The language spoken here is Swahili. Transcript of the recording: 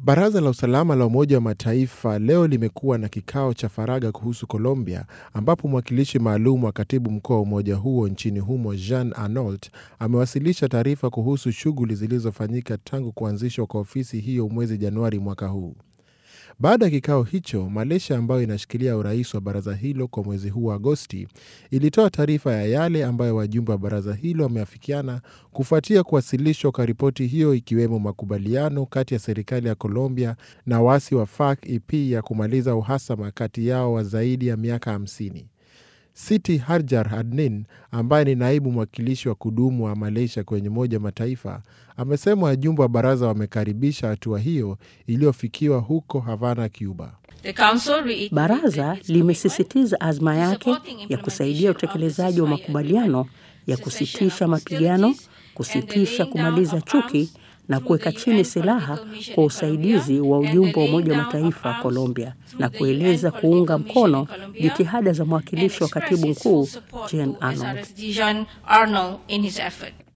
Baraza la usalama la Umoja wa Mataifa leo limekuwa na kikao cha faragha kuhusu Colombia, ambapo mwakilishi maalum wa katibu mkuu wa umoja huo nchini humo Jean Arnault amewasilisha taarifa kuhusu shughuli zilizofanyika tangu kuanzishwa kwa ofisi hiyo mwezi Januari mwaka huu. Baada ya kikao hicho, Malaysia ambayo inashikilia urais wa baraza hilo kwa mwezi huu wa Agosti ilitoa taarifa ya yale ambayo wajumbe wa baraza hilo wameafikiana kufuatia kuwasilishwa kwa ripoti hiyo, ikiwemo makubaliano kati ya serikali ya Colombia na waasi wa FARC-EP ya kumaliza uhasama kati yao wa zaidi ya miaka 50. Siti Harjar Adnin ambaye ni naibu mwakilishi wa kudumu wa Malaysia kwenye Umoja wa Mataifa amesema wajumbe wa baraza wamekaribisha hatua hiyo iliyofikiwa huko Havana, Cuba. Baraza limesisitiza azma yake ya kusaidia utekelezaji wa makubaliano ya kusitisha mapigano, kusitisha kumaliza chuki na kuweka chini silaha kwa usaidizi wa ujumbe wa Umoja wa Mataifa Colombia, na kueleza kuunga mkono jitihada za mwakilishi wa katibu mkuu Jean Arnold.